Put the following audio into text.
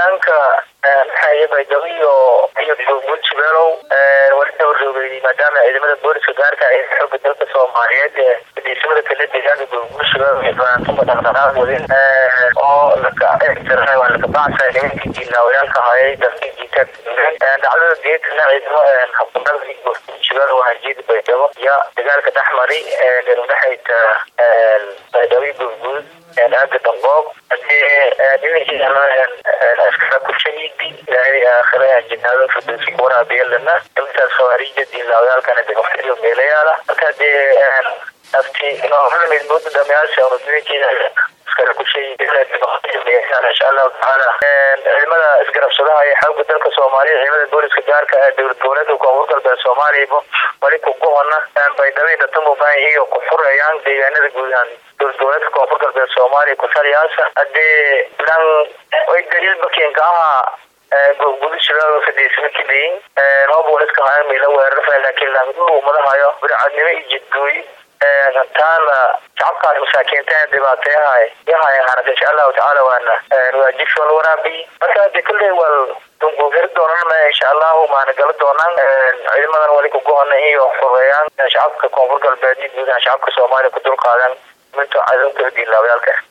deegaanka maxaaye baydhabo iyo iyo buurbuur jubeelow wali horjoogay maadaama ciidamada booliska gaarka ay xooga dalka soomaaliyeed ee fadhiisamada kale deegaanka buurbuur jubeelow iyo fanaantuma dhaqdhaqaaq wadin oo laka waa laka bacsa nimankii jiilaawayaalka hayay dalkii jiita dhacdada geedkana ciidamo habkudalka buurbuur jubeelow waxaa jeeda baydhabo iyo dagaalka dhexmari udhexaysa baydhabo iyo buurbuur aaga damboob hadii askara kushahidi ilaahay aakhira jinaado firdowsi kuwaraabiya intaas khawaarija diinlaawayaalkana de waqtiyo meelayaala marka dee afti mooda dhamayaasha unadooyinkeeda askara kushahidi insha allahu tacaala ciidamada isgarabsadaha ee xooga dalka soomaaliya ciidamada booliska gaarka ee dowlad goboleedka koonfur galbeed soomaaliyaba wali kugohona baydhabo dhatamubaan iyo ku furayaan deegaanada guud ahaan dowladgoboleedka koonfur galbeed soomaaliya kusaliyaasa hadee dhan way daliil bakinka aha gudushilaado fadhiisana kadayin hoobwaliska haya meela weerarfa laakiin laamadahayo bircadnimo iyo jidgooyi taana shacabkaas masaakiinta dhibaateyahay yahay ahaanat insha allahu tacaala waana waajibshool waraabiy marka de kulley wal dunguugari doonaan insha allahu maana gala doonaan ciidamadan wali kugohona iyo fureeyaan shacabka koonfur galbeed iyo guud ahaan shacabka soomaaliya ku dulqaadan minto cadowka diinlaawayaalka